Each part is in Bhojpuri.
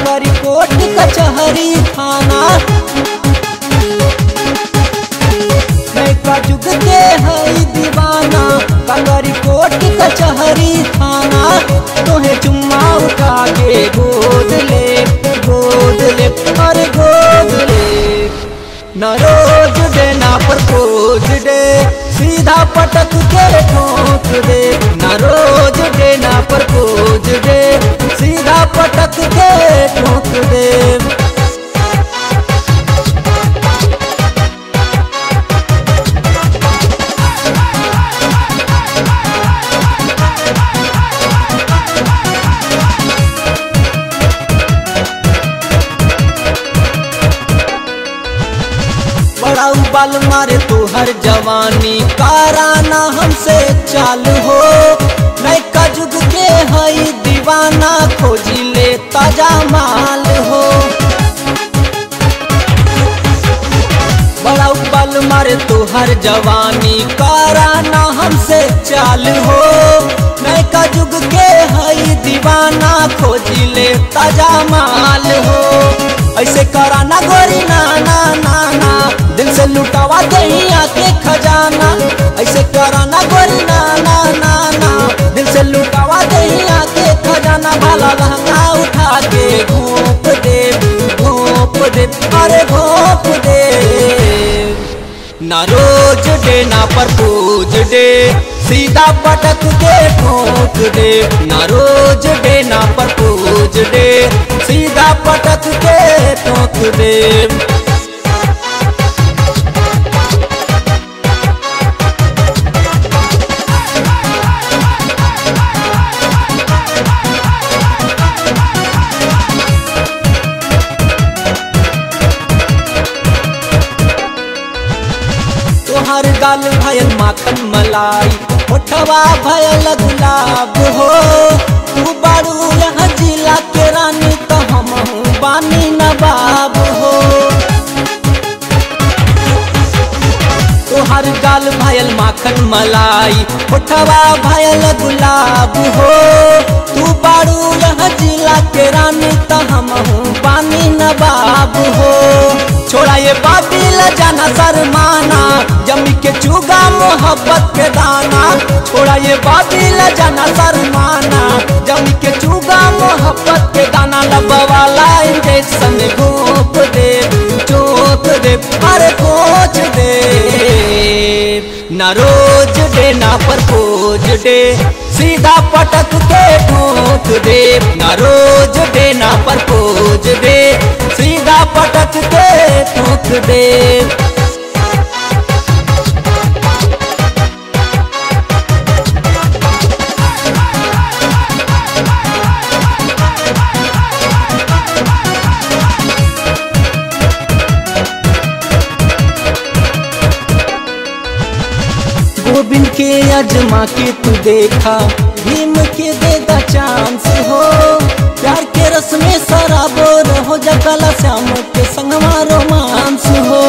करी कोर्ट कचहरी थाना नैका जुग के हई दीवाना कंगरी कोर्ट कचहरी थाना तोहे चुम्मा उठा के गोद ले गोद ले अरे गोद ले न रोज डे ना प्रपोज डे सीधा पटक के ठोक दे न रोज डे ना प्रपोज डे सीधा पटक के ठोक दे बड़ा उबाल मारे तोहर जवानी काराना हमसे चालू हो नैका जुग के हई दीवाना खोजी ले ताजा माल हो बड़ा उबाल मारे तोहर जवानी काराना हमसे चालू हो नैका जुग के हई दीवाना खोजी ले ताजा माल हो ऐसे कराना गोरी ना ना ना ना दिल से लुटावा दही आके खजाना ऐसे कराना गोरी ना ना ना ना दिल से लुटावा दही आके खजाना भाला लहंगा उठा के घोप दे घोप दे अरे घोप दे ना रोज डे ना परपोज डे सीधा पटक के ठोक दे ना रोज डे ना परपोज डे सीधा पटक के ठोक दे तोहर गाल भयल माखन मलाई होठवा भयल गुलाब हो तू बारू यहाँ जिला के रानी तो हम बानी नवाब हो तोहर गाल भयल माखन मलाई होठवा भयल गुलाब हो तू बारू यहाँ जिला के रानी तो हम बानी नवाब हो छोड़ा ये बाबिल जाना शर्माना जमी के चुगा मोहब्बत के दाना छोड़ा ये बाबिल जाना शर्माना जमी के चुगा मोहब्बत के दाना लबवाला इंजेक्शन घोप दे चोप दे अरे कोच दे ना रोज डे ना परपोज डे सीधा पटक के ठोक दे ना रोज डे ना परपोज डे सीधा पटक के ठोक दे गोविंद के अजमा के तू देखा भीम के देगा चांस हो प्यार के रस में सराबोर हो जा कला श्याम के संगमा रोमांस हो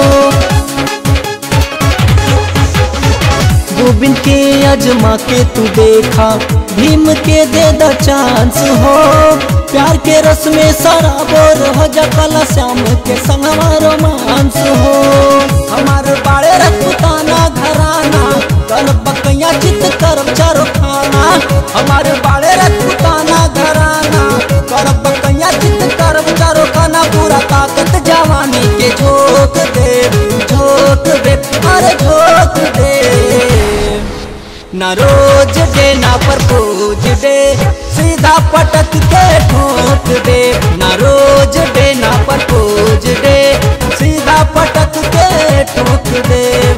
गोविंद के अजमा के तू देखा भीम के दे द चांस हो प्यार के रस में सराबोर हो जा कला श्याम के संगमा रोमांस हो हमारे बाड़े रखताना घराना कर बकैया चित करब चारो खाना हमारे बाड़े रखताना घराना कर बकैया चित करब चारो खाना पूरा ताकत जवानी के झोंक दे झोंक दे अरे झोंक दे न रोज डे ना परपोज डे सीधा पटक के ठोक दे न रोज डे ना परपोज डे सीधा पटक के ठोक दे